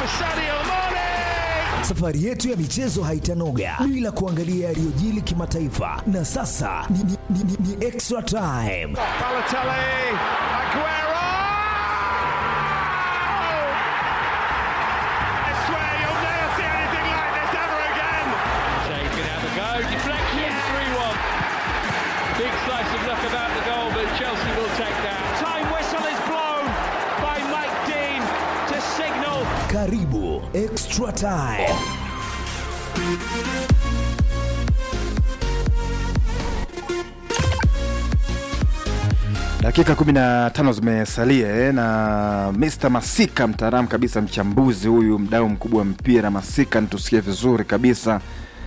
Sadio Mane. Safari yetu ya michezo haitanoga bila kuangalia yaliyojili kimataifa, na sasa ni, ni, ni, ni, ni extra time. Balotelli, Aguero. I swear you'll never see anything like this ever again. Shea can have a go. Deflection 3 1. Big slice of luck about the goal, but Chelsea will take that. Time whistle is blown by Mike Dean to signal Karibu extra time. Dakika 15 zimesalia eh, na Mr Masika, mtaalamu kabisa, mchambuzi huyu, mdau mkubwa wa mpira. Masika, nitusikie vizuri kabisa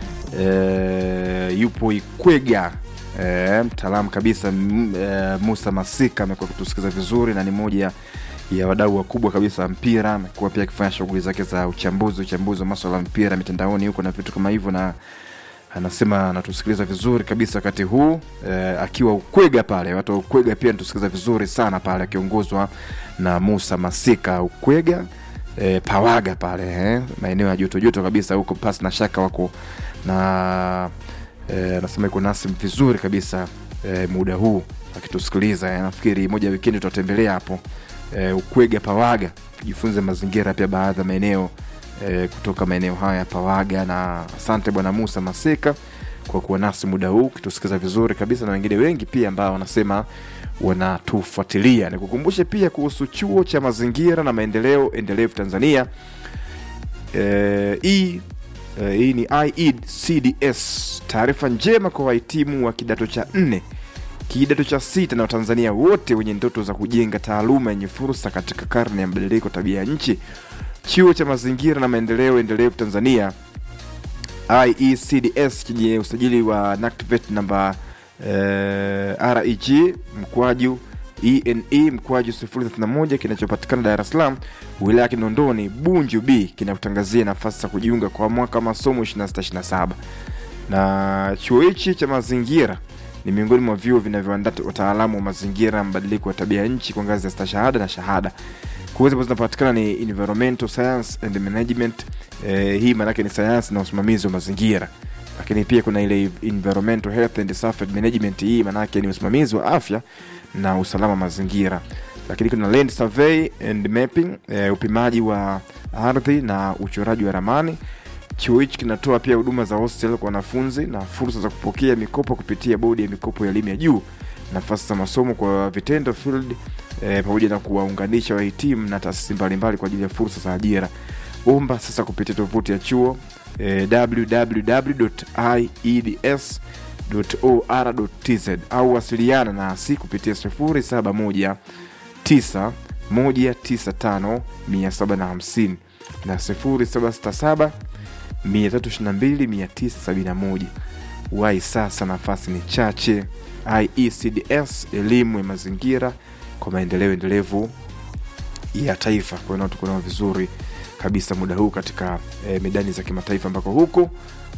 eh, yupo Ikwega eh, mtaalamu kabisa m, eh, Musa Masika amekuwa kutusikiza vizuri na ni moja ya wadau wakubwa kabisa wa mpira. Amekuwa pia akifanya shughuli zake za uchambuzi uchambuzi wa maswala ya mpira mitandaoni huko na vitu kama hivyo na anasema anatusikiliza vizuri kabisa wakati huu eh, akiwa Ukwega pale. Watu wa Ukwega pia anatusikiliza vizuri sana pale, akiongozwa na Musa Masika Ukwega eh, Pawaga pale eh, maeneo ya joto joto kabisa huko, pasi na shaka wako na eh, anasema iko nasi vizuri kabisa eh, muda huu akitusikiliza eh, nafikiri moja ya wikendi tutatembelea hapo eh, Ukwega Pawaga tujifunze mazingira pia baadhi ya maeneo eh, kutoka maeneo haya ya Pawaga. Na asante Bwana Musa Maseka kwa kuwa nasi muda huu ukitusikiza vizuri kabisa, na wengine wengi pia ambao wanasema wanatufuatilia. Nikukumbushe pia kuhusu chuo cha mazingira na maendeleo endelevu Tanzania. Eh, hii eh, hii ni IECDS, taarifa njema kwa wahitimu wa kidato cha nne kidato cha sita na watanzania wote wenye ndoto za kujenga taaluma yenye fursa katika karne ya mabadiliko tabia ya nchi. Chuo cha mazingira na maendeleo endelevu Tanzania IECDS chenye usajili wa NACTVET namba eh, reg mkwaju ene mkwaju 031 kinachopatikana Dar es Salaam wilaya ya Kinondoni Bunju B kinakutangazia nafasi za kujiunga kwa mwaka wa masomo 2627 na chuo hichi cha mazingira ni miongoni mwa vyuo vinavyoandaa wataalamu wa mazingira na mabadiliko ya tabia ya nchi kwa ngazi ya stashahada na shahada. Kozi ambazo zinapatikana ni environmental science and management. Eh, hii maanake ni sayansi na usimamizi wa mazingira, lakini pia kuna ile environmental health and safety management. Hii maanake ni usimamizi wa afya na usalama wa mazingira, lakini kuna land survey and mapping, eh, upimaji wa ardhi na uchoraji wa ramani. Chuo hichi kinatoa pia huduma za hostel kwa wanafunzi na fursa za kupokea mikopo kupitia bodi ya mikopo ya elimu ya juu, nafasi za masomo kwa vitendo field, eh, pamoja na kuwaunganisha wahitimu na taasisi mbalimbali kwa ajili ya fursa za ajira. Omba sasa kupitia tovuti ya chuo eh, www.ieds.or.tz au wasiliana nasi kupitia 071 9 195 750 na 0767 322 wai sasa, nafasi ni chache. IECDS, elimu ya mazingira kwa maendeleo endelevu ya taifa. Kwa hiyo tuko nao vizuri kabisa muda huu katika eh, medani za kimataifa ambako huko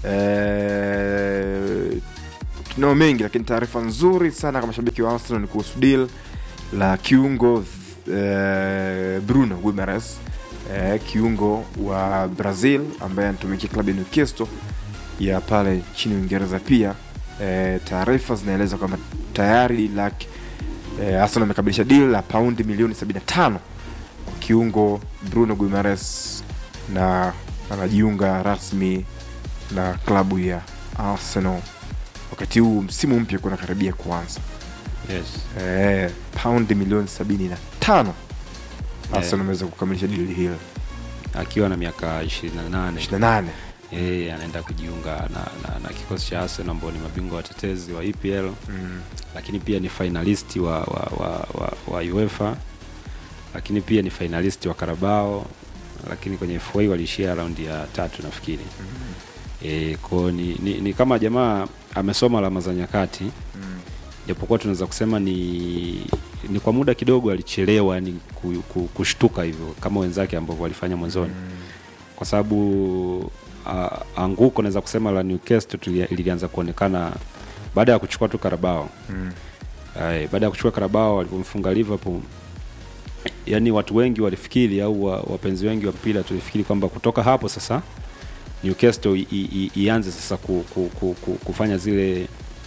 eh, tunao mengi, lakini taarifa nzuri sana kama mashabiki wa Arsenal ni kuhusu deal la kiungo eh, Bruno Guimaraes eh, kiungo wa Brazil ambaye anatumikia klabu ya Newcastle ya pale nchini Uingereza. Pia eh, taarifa zinaeleza kwamba tayari laki eh, Arsenal amekamilisha deal la paundi milioni 75 kwa kiungo Bruno Guimaraes na anajiunga rasmi na klabu ya Arsenal wakati huu msimu mpya kuna karibia kuanza. Yes. Eh, paundi milioni 75 Arsenal ameweza kukamilisha dili hilo Akiwa na miaka 28 28 yeye anaenda kujiunga na, na, na kikosi cha Arsenal ambao ni mabingwa watetezi wa EPL mm. lakini pia ni finalisti wa, wa, wa, wa, wa UEFA lakini pia ni finalisti wa Carabao lakini kwenye FA waliishia raundi ya tatu nafikiri e, ko ni, ni, ni kama jamaa amesoma alama za nyakati Mm. japokuwa tunaweza kusema ni ni kwa muda kidogo alichelewa yani ku, ku, kushtuka hivyo kama wenzake ambavyo walifanya mwanzoni kwa sababu uh, anguko naweza kusema la Newcastle tulia- lilianza kuonekana baada ya kuchukua tu Carabao Mm. Ay, baada ya kuchukua Carabao walivyomfunga Liverpool yani watu wengi walifikiri au wa- wapenzi wengi wa mpira tulifikiri kwamba kutoka hapo sasa Newcastle i, i, i, ianze sasa ku, ku, ku, ku, kufanya zile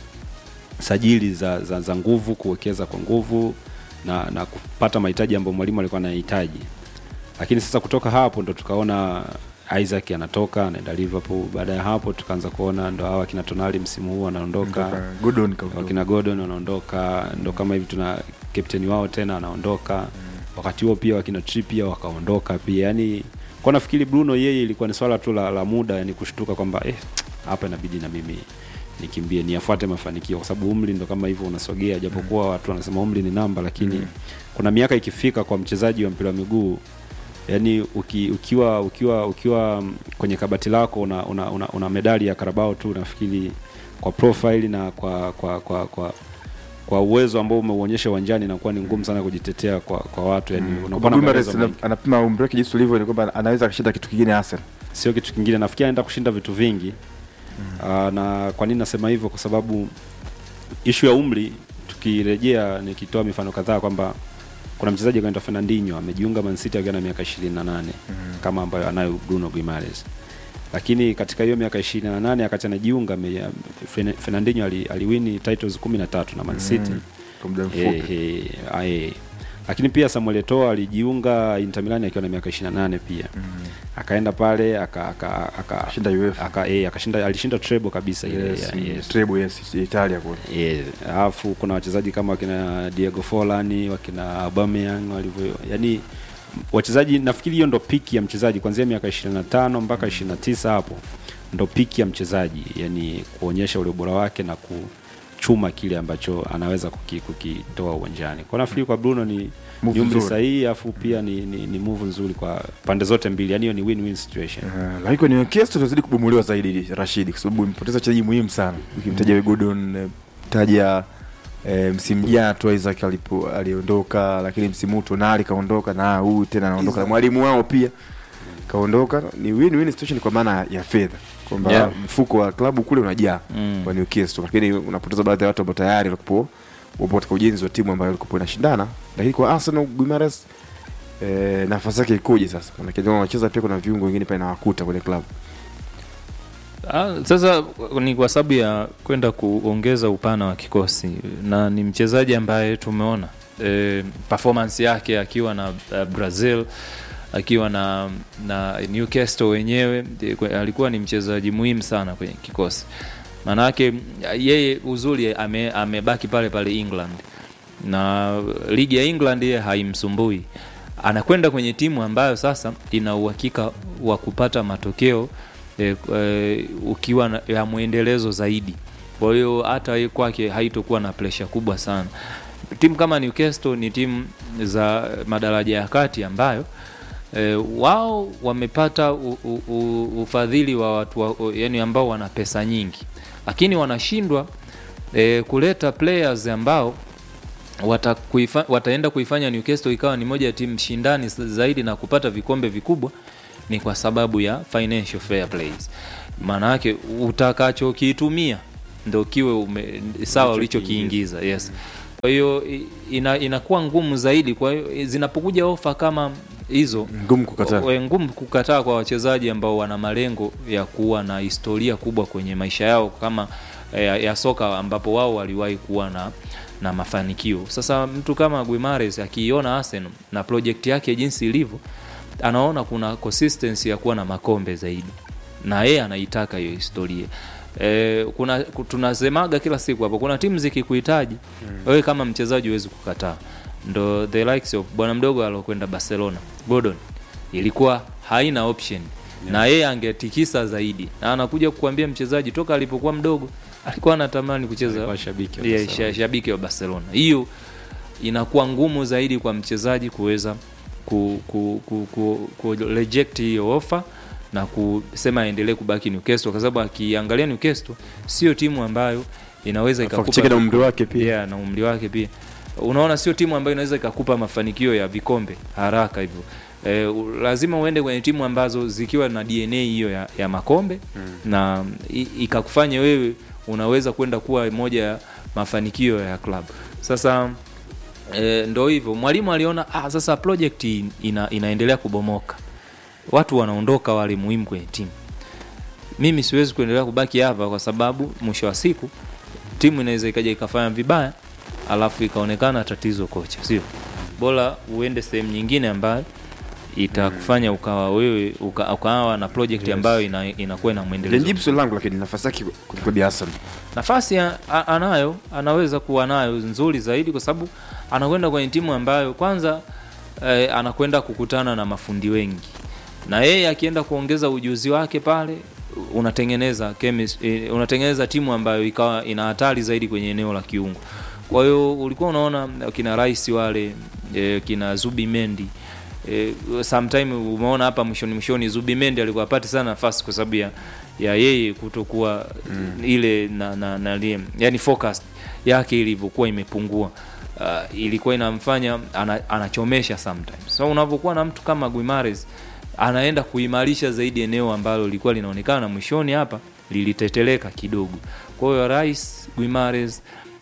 sajili za, za, za nguvu kuwekeza kwa nguvu na, na kupata mahitaji ambayo mwalimu alikuwa anahitaji lakini sasa kutoka hapo ndo tukaona Isaac anatoka anaenda Liverpool. Baada ya hapo tukaanza kuona ndo hawa kina Tonali msimu huu anaondoka, Gordon kaondoka. wakina Gordon wanaondoka, ndo kama hivi tuna kapteni wao tena anaondoka. Wakati huo pia wakina Trippier wakaondoka pia, yani kwa nafikiri Bruno yeye ilikuwa ni swala tu la, la muda, yani kushtuka kwamba eh, hapa inabidi na mimi nikimbie niafuate mafanikio, kwa sababu umri ndo kama hivyo unasogea, japokuwa watu wanasema umri ni namba, lakini kuna miaka ikifika kwa mchezaji wa mpira wa miguu yani uki, ukiwa ukiwa ukiwa mm, kwenye kabati lako una, una, una, una medali ya Karabao tu nafikiri kwa profile na kwa kwa kwa kwa, kwa uwezo ambao umeuonyesha uwanjani inakuwa ni ngumu sana kujitetea kwa kwa watu yani unakuwa na Guimaraes maelezo ana- mengi. anapima umri wake jinsi ulivyo ni kwamba anaweza akashinda kitu kingine Arsenal. sio kitu kingine nafikiri anaenda kushinda vitu vingi mm. na kwa nini nasema hivyo kwa sababu ishu ya umri tukirejea nikitoa mifano kadhaa kwamba kuna mchezaji anaitwa Fernandinho amejiunga Man City akiwa na miaka 28 mm. kama ambayo anayo Bruno Guimaraes lakini katika hiyo miaka 28 wakati anajiunga ame- Fen- Fernandinho ali, aliwini titles 13 na Man City mm. Kwa muda Eh, mfupi. eh, ah, eh. lakini pia Samuel Eto'o alijiunga Inter Milan akiwa na miaka 28 pia akaenda pale aka aka aka Shinda UEFA. aka eh, akashinda alishinda treble kabisa ile Yes, ya- yes. treble yes, Italia kule. Yes. Alafu kuna wachezaji kama wakina Diego Forlan, wakina Aubameyang walivyo yani wachezaji nafikiri hiyo ndo piki ya mchezaji kuanzia miaka 25 mpaka 29 hapo ndo piki ya mchezaji yani kuonyesha ule ubora wake na kuchuma kile ambacho anaweza kuki- kukitoa uwanjani. Kwa nafikiri kwa Bruno ni Move ni umri nzuri. sahihi afu pia ni, ni, ni move nzuri kwa pande zote mbili. Yani hiyo ni win-win situation. Uh, lakini kwa Newcastle tunazidi kubomolewa zaidi Rashid, kwa sababu impoteza wachezaji muhimu sana. Ukimtaja mm. Gordon, eh, taja eh, msimu jana tu Isaac alipo aliondoka, lakini msimu huu Tonali kaondoka na huyu tena anaondoka na mwalimu wao pia kaondoka. Ni win-win situation kwa maana ya fedha kwamba Yeah. mfuko wa klabu kule unajaa Mm. kwa Newcastle, lakini unapoteza baadhi ya watu ambao tayari walikuwa wapo katika ujenzi wa timu ambayo ilikuwa inashindana. Lakini kwa Arsenal Guimaraes eh, nafasi yake ikoje sasa? Maana kama wanacheza pia kuna viungo wengine pale nawakuta kwenye klabu. Ah, sasa ni kwa sababu ya kwenda kuongeza upana wa kikosi na ni mchezaji ambaye tumeona e, performance yake akiwa na uh, Brazil akiwa na na Newcastle wenyewe eh, kwe- alikuwa ni mchezaji muhimu sana kwenye kikosi. Maanake yeye uzuri ame, amebaki pale pale England na ligi ya England yeye haimsumbui. Anakwenda kwenye timu ambayo sasa ina uhakika wa kupata matokeo e, e, ukiwa na, ya mwendelezo zaidi. Kwa hiyo hata yeye kwake haitokuwa na presha kubwa sana. Timu kama Newcastle ni timu za madaraja ya kati ambayo e, wao wamepata u, u, u, ufadhili wa watu wa, yani ambao wana pesa nyingi, lakini wanashindwa e, kuleta players ambao wata kuifa, wataenda kuifanya Newcastle ikawa ni moja ya timu shindani zaidi na kupata vikombe vikubwa ni kwa sababu ya financial fair plays. Maana yake utakachokitumia ndo kiwe ume, sawa ulichokiingiza. Yes. Kwa hiyo i- ina, inakuwa ngumu zaidi. Kwa hiyo zinapokuja ofa kama hizo Ngumu kukataa. o- ngumu kukataa kwa wachezaji ambao wana malengo ya kuwa na historia kubwa kwenye maisha yao kama ya, ya soka ambapo wao waliwahi kuwa na na mafanikio. Sasa mtu kama Guimares akiiona Arsenal na project yake jinsi ilivyo, anaona kuna consistency ya kuwa na makombe zaidi, na yeye anaitaka hiyo historia. E, kuna ku- tunasemaga kila siku hapo, kuna timu zikikuhitaji wewe kama mchezaji huwezi kukataa. Ndo the likes of bwana mdogo alokwenda Barcelona Gordon, ilikuwa haina option na yeye angetikisa zaidi, na anakuja kukuambia mchezaji toka alipokuwa mdogo alikuwa anatamani kucheza Alikuwa shabiki wa Yeah, Barcelona. sha- shabiki wa Barcelona. Hiyo inakuwa ngumu zaidi kwa mchezaji kuweza ku, ku, ku, ku, ku reject hiyo offer na kusema aendelee kubaki Newcastle kwa sababu akiangalia Newcastle sio timu ambayo inaweza Alafu ikakupa akicheki na umri wake pia. yeah, na umri wake pia unaona sio timu ambayo inaweza ikakupa mafanikio ya vikombe haraka hivyo e, lazima uende kwenye timu ambazo zikiwa na dna hiyo ya, ya makombe mm. na i- ikakufanya wewe unaweza kwenda kuwa moja ya mafanikio ya klabu sasa e, ndo hivyo mwalimu aliona ah, sasa project ina, inaendelea kubomoka watu wanaondoka wale muhimu kwenye timu mimi siwezi kuendelea kubaki hapa kwa sababu mwisho wa siku timu inaweza ikaja ikafanya vibaya alafu ikaonekana tatizo kocha sio bora uende sehemu nyingine ambayo itakufanya ukawa wewe uka, ukawa na project ambayo ina, inakuwa ina mwendelezo Nijibu swali langu lakini nafasi yake kwenye klabu ya Arsenal. nafasi ya, a, anayo anaweza kuwa nayo nzuri zaidi kwa sababu anakwenda kwenye timu ambayo kwanza eh, anakwenda kukutana na mafundi wengi na yeye akienda kuongeza ujuzi wake pale unatengeneza chemis, eh, unatengeneza timu ambayo ikawa ina hatari zaidi kwenye eneo la kiungo kwa hiyo ulikuwa unaona kina rais wale eh, kina zubi mendi eh, sometime umeona hapa mwishoni mwishoni zubi mendi alikuwa apati sana nafasi kwa sababu ya, ya yeye kutokuwa mm. ile na, na, na, na yani focus yake ilivyokuwa imepungua uh, ilikuwa inamfanya ana, anachomesha sometimes so unavyokuwa na mtu kama Guimares anaenda kuimarisha zaidi eneo ambalo lilikuwa linaonekana mwishoni hapa liliteteleka kidogo kwa hiyo rais Guimares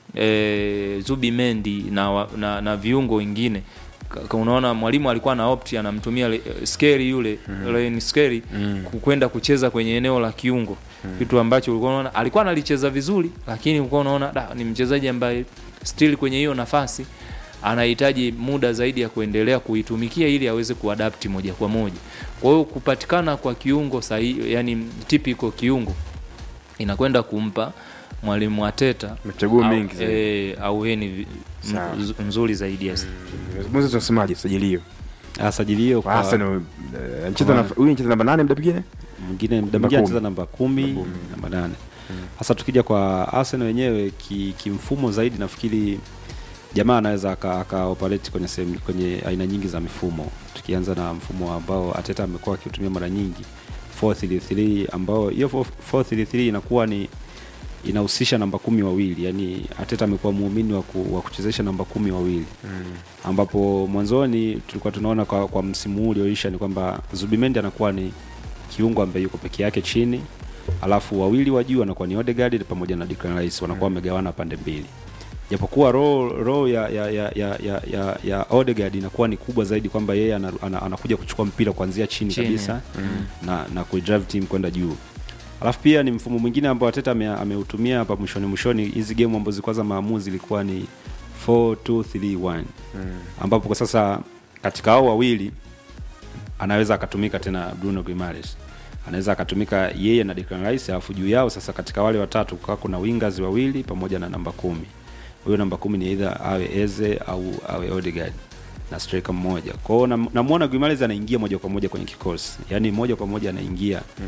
e, Zubi Mendi na, wa- na, na viungo wengine Ka- unaona mwalimu alikuwa na opti anamtumia le- skeri yule mm. skeri mm. kwenda kucheza kwenye eneo la kiungo mm. kitu ambacho ulikuwa unaona alikuwa analicheza vizuri lakini ulikuwa unaona da, ni mchezaji ambaye still kwenye hiyo nafasi anahitaji muda zaidi ya kuendelea kuitumikia ili aweze kuadapti moja kwa moja kwa hiyo kupatikana kwa kiungo sahihi yani typical kiungo inakwenda kumpa mwalimu Ateta Machaguo au- mengi zaidi. eh, auheni vi- Sawa. mz- nzuri zaidi yes. Mwanzo tunasemaje sajilio? asajilio Kwa kwa Arsenal eh, anacheza na huyu anacheza namba 8 muda mwingine? mwingine muda Namba mwingine kumi. anacheza namba kumi namba nane hasa tukija kwa Arsenal wenyewe ki- kimfumo zaidi nafikiri jamaa anaweza aka, aka operate kwenye sehemu kwenye aina nyingi za mifumo tukianza na mfumo ambao Ateta amekuwa akiutumia mara nyingi 433 ambao hiyo 433 inakuwa ni inahusisha namba kumi wawili yani Ateta amekuwa muumini wa, ku, wa kuchezesha namba kumi wawili mm. ambapo mwanzoni tulikuwa tunaona kwa, kwa msimu huu ulioisha ni kwamba Zubimendi anakuwa ni kiungo ambaye yuko peke yake chini alafu wawili wa juu anakuwa ni Odegaard pamoja na Declan Rice wanakuwa wamegawana pande mbili japokuwa role, role ya, ya, ya, ya, ya, ya, ya Odegaard inakuwa ni kubwa zaidi kwamba yeye ana, ana, anakuja kuchukua mpira kuanzia chini, Chini. kabisa mm. na, na kuidrive team kwenda juu alafu pia ni mfumo mwingine ambao Arteta ame- ameutumia hapa mwishoni mwishoni hizi game ambazo zilikuwa za maamuzi ilikuwa ni 4231 mm. ambapo kwa sasa katika hao wawili anaweza akatumika tena Bruno Guimaraes anaweza akatumika yeye na Declan Rice alafu juu yao sasa katika wale watatu kukawa kuna wingers wawili pamoja na namba kumi huyo namba kumi ni either awe Eze au awe Odegaard na striker mmoja kwa hiyo nam- namuona Guimaraes anaingia moja kwa moja kwenye kikosi yani moja kwa moja anaingia mm.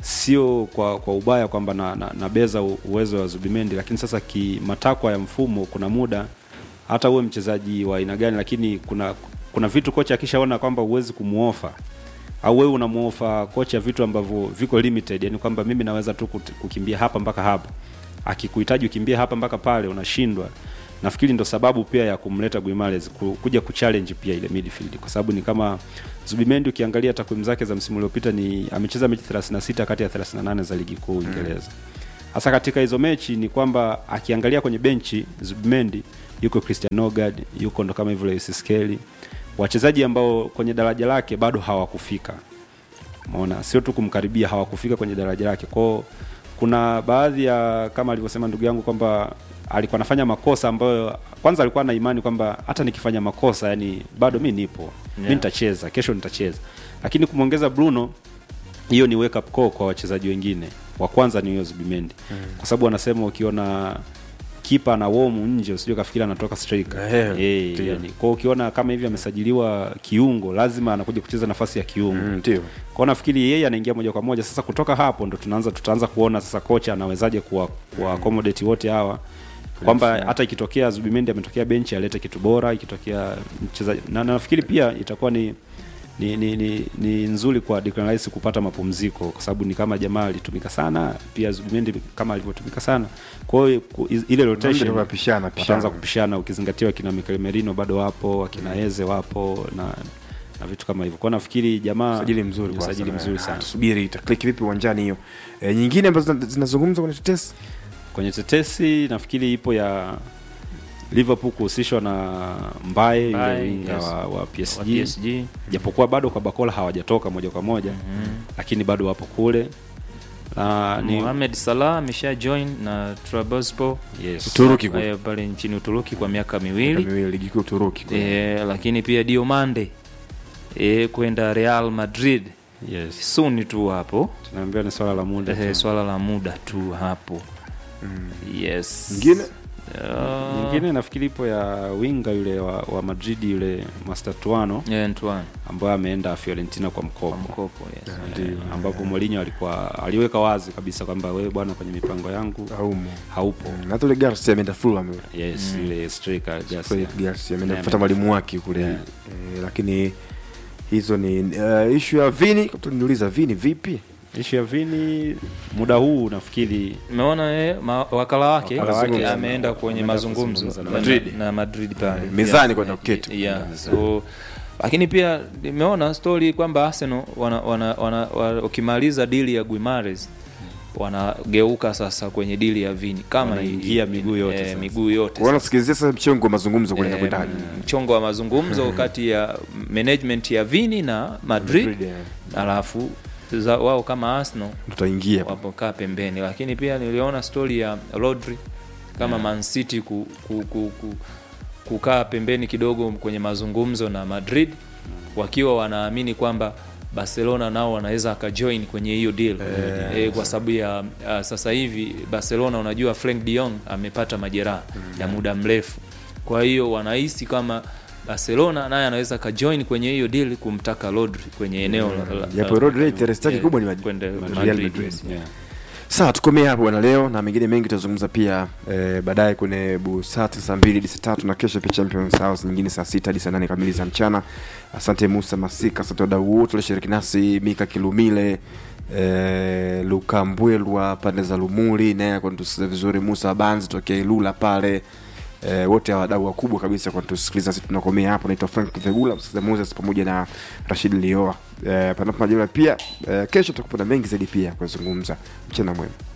sio kwa kwa ubaya kwamba na, na, nabeza u- uwezo wa Zubimendi lakini sasa kimatakwa ya mfumo kuna muda hata uwe mchezaji wa aina gani lakini kuna kuna vitu kocha akishaona kwamba huwezi kumuofa au wewe unamuofa kocha vitu ambavyo viko limited yani kwamba mimi naweza tu kut- kukimbia hapa mpaka hapa akikuhitaji ukimbie hapa mpaka pale unashindwa nafikiri ndo sababu pia ya kumleta Guimaraes ku- kuja kuchallenge pia ile midfield kwa sababu ni kama Zubimendi ukiangalia takwimu zake za msimu uliopita ni amecheza mechi 36 kati ya 38 za ligi kuu Uingereza hasa katika hizo mechi ni kwamba akiangalia kwenye benchi Zubimendi yuko Christian Nogard yuko ndo kama hivyo Lewis Skelly wachezaji ambao kwenye daraja lake bado hawakufika umeona sio tu kumkaribia hawakufika kwenye daraja lake kwao kuna baadhi ya kama alivyosema ndugu yangu kwamba alikuwa anafanya makosa ambayo kwanza alikuwa na imani kwamba hata nikifanya makosa yani bado mi nipo yeah. mi nitacheza kesho nitacheza lakini kumwongeza bruno hiyo ni wake up call kwa wachezaji wengine wa kwanza ni huyo Zubimendi mm. kwa sababu wanasema ukiona kipa na womu nje usijue kafikiri anatoka striker Eh, Eh, ndio. yani, kwa ukiona kama hivi amesajiliwa kiungo lazima anakuja kucheza nafasi ya kiungo Mm, ndio. kwao nafikiri yeye anaingia moja kwa moja sasa kutoka hapo ndo tunaanza tutaanza kuona sasa kocha anawezaje kuwa, kuwa accommodate wote hawa kwamba hata ikitokea Zubimendi ametokea benchi alete kitu bora ikitokea mchezaji na na nafikiri pia itakuwa ni ni, ni, ni, ni nzuri kwa Declan Rice kupata mapumziko kwa sababu ni kama jamaa alitumika sana pia Zubimendi kama alivyotumika sana kwa hiyo ku- ile Ndio rotation wanapishana, pishana. wataanza kupishana ukizingatiwa akina Mikel Merino bado wapo akina Eze wapo na na vitu kama hivyo kwa hiyo nafikiri jamaa Usajili mzuri ni kwa usajili Arsenal. mzuri Ah, sana Tusubiri itakliki vipi uwanjani hiyo. E, nyingine ambazo zina- zinazungumzwa kwenye tetesi kwenye tetesi nafikiri ipo ya liverpool kuhusishwa na mbaye yule Mbaye, winga yes. wa, wa wa psg PSG japokuwa bado kwa bakola hawajatoka moja kwa moja lakini bado wapo kule na ni Mohamed Salah amesha join na Trabzonspor yes. Uturuki kule. eh, pale nchini Uturuki kwa miaka Miaka miwili miwili ligi kuu Uturuki kule. eh, lakini pia Diomande eh, kwenda Real Madrid yes. soon tu hapo tunaambia ni swala la muda eh, tu. swala la muda tu hapo yes Mwingine? Ah, nyingine nafikiri ipo ya winga yule wa, wa madrid yule mastatuano eh, Antoine ambaye ameenda fiorentina kwa mkopo kwa mkopo yes. Eh, ambapo Mourinho alikuwa aliweka wazi kabisa kwamba wewe bwana kwenye mipango yangu Haumo. haupo Mm, hata yule Garcia ameenda Fulham yule. yes ile striker Garcia. Frederick Garcia ameenda Yeah, kufuata mwalimu wake kule Yeah. eh, lakini hizo ni uh, ishu ya Vini niuliza Vini vipi ishu ya vini muda huu nafikiri Umeona eh, ma- wakala wake Wakala wake ameenda kwenye ameenda mazungumzo kuzungumza na na Madrid. na Madrid pale Mezani Yeah. kwenda kuketi. yeah. so lakini pia nimeona story kwamba Arsenal wana, wana, wana, wana, ukimaliza dili ya Guimares wanageuka sasa kwenye dili ya Vini kama Wanaingia hii- miguu yote eh, sasa. miguu yote Kwa nasikilizia sasa mchongo wa mazungumzo kule Eh, inakwendaje mchongo wa mazungumzo kati ya management ya Vini na Madrid, Madrid, yeah. alafu za, wao kama Arsenal tutaingia hapo. wapokaa pembeni lakini pia niliona story ya Rodri kama Man City ku, ku, ku, ku, kukaa pembeni kidogo kwenye mazungumzo na Madrid wakiwa wanaamini kwamba Barcelona nao wanaweza akajoin kwenye hiyo deal eh, kwa sababu ya uh, sasa hivi Barcelona unajua Frank de Jong amepata majeraha ya muda mrefu kwa hiyo wanahisi kama Barcelona naye anaweza akajoin kwenye hiyo deal kumtaka Rodri kwenye eneo la- la- Japo la- Rodri interest yake eh, kubwa ni Madrid. kwenda Real Madrid, Madrid. yes. yeah. Sawa, tukomee hapo bwana leo na mengine mengi tutazungumza pia eh, baadaye kwenye busati saa mbili hadi saa tatu na kesho pia Champions House nyingine saa sita hadi saa nane kamili za mchana. Asante Musa Masika, asante wadau wote walioshiriki nasi, Mika Kilumile eh, Luka Mbwelwa pande za Lumuli naye akanitusikiza vizuri, Musa Banzi tokea Ilula pale eh, wote hawa wadau wakubwa kabisa kwa kutusikiliza. Sisi tunakomea hapo. Naitwa Frank Vegula, msikiliza Moses pamoja na Rashid Lioa. Eh, panapo majaliwa pia eh, kesho tutakupa na mengi zaidi pia kuzungumza. Mchana mwema.